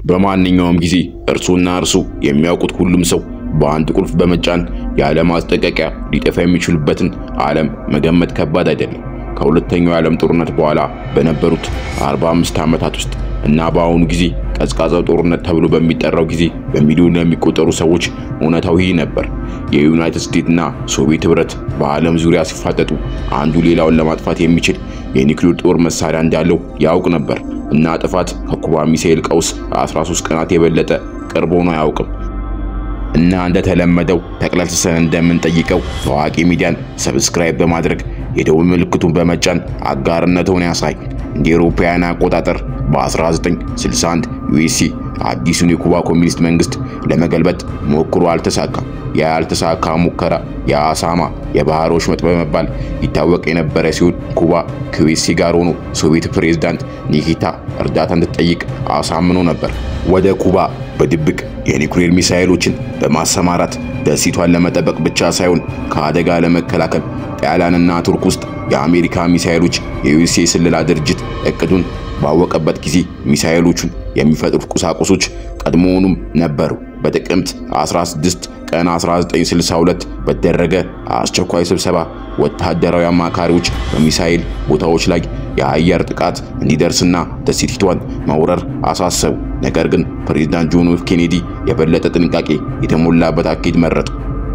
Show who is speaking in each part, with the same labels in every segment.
Speaker 1: በማንኛውም ጊዜ እርሱና እርሱ የሚያውቁት ሁሉም ሰው በአንድ ቁልፍ በመጫን ያለ ማስጠንቀቂያ ሊጠፋ የሚችሉበትን ዓለም መገመት ከባድ አይደለም። ከሁለተኛው የዓለም ጦርነት በኋላ በነበሩት 45 ዓመታት ውስጥ እና በአሁኑ ጊዜ ቀዝቃዛው ጦርነት ተብሎ በሚጠራው ጊዜ በሚሊዮን የሚቆጠሩ ሰዎች እውነታው ይህ ነበር። የዩናይትድ ስቴትስ እና ሶቪየት ኅብረት በዓለም ዙሪያ ሲፋጠጡ አንዱ ሌላውን ለማጥፋት የሚችል የኒውክሌር ጦር መሳሪያ እንዳለው ያውቅ ነበር እና ጥፋት ከኩባ ሚሳኤል ቀውስ 13 ቀናት የበለጠ ቅርብ ሆኖ አያውቅም። እና እንደተለመደው ጠቅለልስሰን እንደምንጠይቀው ታዋቂ ሚዲያን ሰብስክራይብ በማድረግ የደውል ምልክቱን በመጫን አጋርነቱን ያሳይ። እንደ አውሮፓውያን አቆጣጠር በ1961 ዩኤስሲ አዲሱን የኩባ ኮሚኒስት መንግስት ለመገልበጥ ሞክሮ አልተሳካም። ያ ያልተሳካ ሙከራ የአሳማ የባህር ወሽመጥ በመባል ይታወቅ የነበረ ሲሆን ኩባ ከዩኤስሲ ጋር ሆኖ ሶቪየት ፕሬዝዳንት ኒኪታ እርዳታ እንድትጠይቅ አሳምኖ ነበር። ወደ ኩባ በድብቅ የኒውክሌር ሚሳኤሎችን በማሰማራት ደሴቷን ለመጠበቅ ብቻ ሳይሆን ከአደጋ ለመከላከል ጣሊያንና ቱርክ ውስጥ የአሜሪካ ሚሳኤሎች የዩኤስኤ ስለላ ድርጅት እቅዱን ባወቀበት ጊዜ ሚሳኤሎቹን የሚፈጥሩት ቁሳቁሶች ቀድሞውኑም ነበሩ። በጥቅምት 16 ቀን 1962 በተደረገ አስቸኳይ ስብሰባ ወታደራዊ አማካሪዎች በሚሳኤል ቦታዎች ላይ የአየር ጥቃት እንዲደርስና ደሴቲቷን መውረር አሳሰቡ። ነገር ግን ፕሬዝዳንት ጆን ኤፍ ኬኔዲ የበለጠ ጥንቃቄ የተሞላበት አካሄድ መረጡ።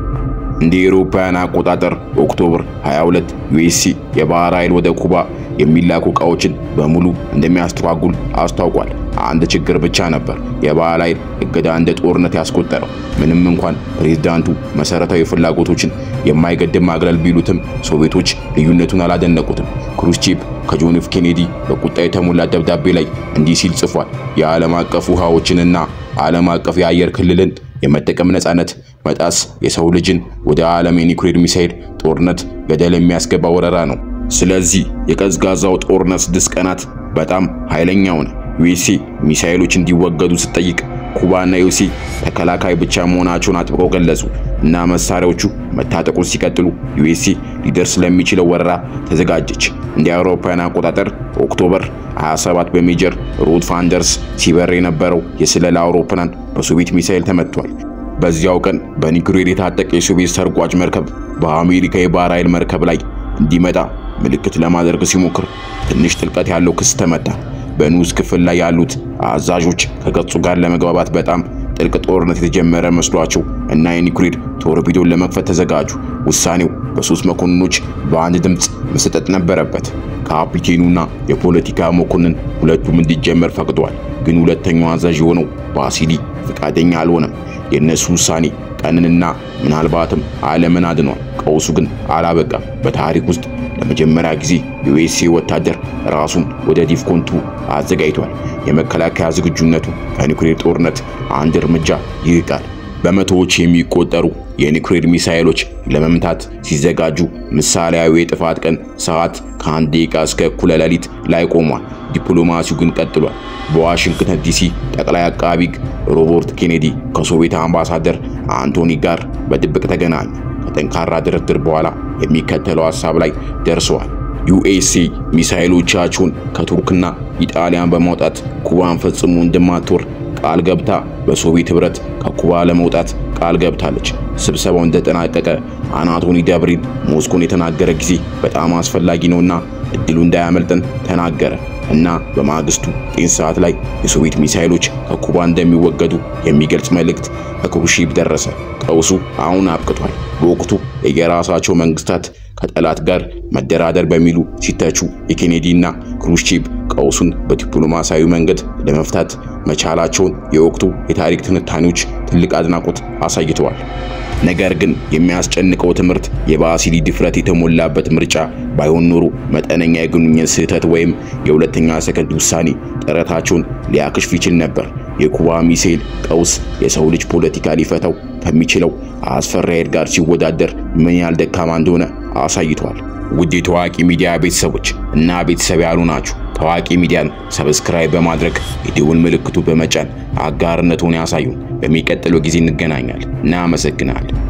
Speaker 1: እንደ አውሮፓውያን አቆጣጠር ኦክቶበር 22 ዩኤስሲ የባህር ኃይል ወደ ኩባ የሚላኩ ዕቃዎችን በሙሉ እንደሚያስተጓጉል አስታውቋል። አንድ ችግር ብቻ ነበር የባህር ኃይል እገዳ እንደ ጦርነት ያስቆጠረው። ምንም እንኳን ፕሬዝዳንቱ መሰረታዊ ፍላጎቶችን የማይገድብ ማግለል ቢሉትም ሶቪየቶች ልዩነቱን አላደነቁትም። ክሩስቼቭ ከጆን ኤፍ ኬኔዲ በቁጣ የተሞላ ደብዳቤ ላይ እንዲህ ሲል ጽፏል። የዓለም አቀፍ ውሃዎችንና ዓለም አቀፍ የአየር ክልልን የመጠቀም ነጻነት መጣስ የሰው ልጅን ወደ ዓለም የኒውክሌር ሚሳኤል ጦርነት ገደል የሚያስገባ ወረራ ነው። ስለዚህ የቀዝቃዛው ጦርነት ስድስት ቀናት በጣም ኃይለኛ ሆነ። ዩኤስኤ ሚሳኤሎች እንዲወገዱ ስትጠይቅ ኩባና ዩኤስኤ ተከላካይ ብቻ መሆናቸውን አጥብቀው ገለጹ እና መሳሪያዎቹ መታጠቁን ሲቀጥሉ ዩኤስኤ ሊደርስ ለሚችለው ወረራ ተዘጋጀች። እንደ አውሮፓውያን አቆጣጠር ኦክቶበር 27 በሜጀር ሩት ፋንደርስ ሲበር የነበረው የስለላ አውሮፕላን በሶቪየት ሚሳኤል ተመቷል። በዚያው ቀን በኒውክሌር የታጠቀ የሶቪየት ሰርጓጅ መርከብ በአሜሪካ የባህር ኃይል መርከብ ላይ እንዲመጣ ምልክት ለማድረግ ሲሞክር ትንሽ ጥልቀት ያለው ክስ ተመታ። በንዑስ ክፍል ላይ ያሉት አዛዦች ከገጹ ጋር ለመግባባት በጣም ጥልቅ ጦርነት የተጀመረ መስሏቸው እና የኒውክሌር ቶርፒዶን ለመክፈት ተዘጋጁ። ውሳኔው በሶስት መኮንኖች በአንድ ድምፅ መሰጠት ነበረበት። ካፒቴኑና የፖለቲካ መኮንን ሁለቱም እንዲጀመር ፈቅደዋል። ግን ሁለተኛው አዛዥ የሆነው ባሲሊ ፈቃደኛ አልሆነም። የእነሱ ውሳኔ ቀንንና ምናልባትም ዓለምን አድኗል። ቀውሱ ግን አላበቃም። በታሪክ ውስጥ ለመጀመሪያ ጊዜ የዩኤስኤ ወታደር ራሱን ወደ ዲፍኮንቱ አዘጋጅቷል። የመከላከያ ዝግጁነቱ ከኒውክሌር ጦርነት አንድ እርምጃ ይርቃል። በመቶዎች የሚቆጠሩ የኒውክሌር ሚሳኤሎች ለመምታት ሲዘጋጁ ምሳሌያዊ የጥፋት ቀን ሰዓት ከአንድ ደቂቃ እስከ እኩለ ሌሊት ላይ ቆሟል። ዲፕሎማሲው ግን ቀጥሏል። በዋሽንግተን ዲሲ ጠቅላይ አቃቢ ሕግ ሮበርት ኬኔዲ ከሶቪየት አምባሳደር አንቶኒ ጋር በድብቅ ተገናኙ። ከጠንካራ ድርድር በኋላ የሚከተለው ሐሳብ ላይ ደርሰዋል። ዩኤስኤ ሚሳኤሎቻቸውን ከቱርክና ኢጣሊያን በማውጣት ኩባን ፈጽሞ እንደማትወር ቃል ገብታ በሶቪየት ኅብረት ከኩባ ለመውጣት ቃል ገብታለች። ስብሰባው እንደተጠናቀቀ አናቶኒ ደብሪን ሞስኮን የተናገረ ጊዜ በጣም አስፈላጊ ነውና እድሉ እንዳያመልጠን ተናገረ እና በማግስቱ ጤን ሰዓት ላይ የሶቪየት ሚሳኤሎች ከኩባ እንደሚወገዱ የሚገልጽ መልእክት ከክሩሼቭ ደረሰ። ቀውሱ አሁን አብቅቷል። በወቅቱ የየራሳቸው መንግስታት ከጠላት ጋር መደራደር በሚሉ ሲተቹ የኬኔዲና ክሩሼቭ ቀውሱን በዲፕሎማሲያዊ መንገድ ለመፍታት መቻላቸውን የወቅቱ የታሪክ ትንታኔዎች ትልቅ አድናቆት አሳይተዋል። ነገር ግን የሚያስጨንቀው ትምህርት የባሲሊ ድፍረት የተሞላበት ምርጫ ባይሆን ኖሮ መጠነኛ የግንኙነት ስህተት ወይም የሁለተኛ ሰከንድ ውሳኔ ጥረታቸውን ሊያክሽፍ ይችል ነበር። የኩባ ሚሳኤል ቀውስ የሰው ልጅ ፖለቲካ ሊፈታው ከሚችለው አስፈሪ ኃይል ጋር ሲወዳደር ምን ያህል ደካማ እንደሆነ አሳይቷል። ውድ የታዋቂ ሚዲያ ቤተሰቦች እና ቤተሰብ ያሉ ናችሁ። ታዋቂ ሚዲያን ሰብስክራይብ በማድረግ የደወል ምልክቱ በመጫን አጋርነቱን ያሳዩን። በሚቀጥለው ጊዜ እንገናኛለን። እናመሰግናለን።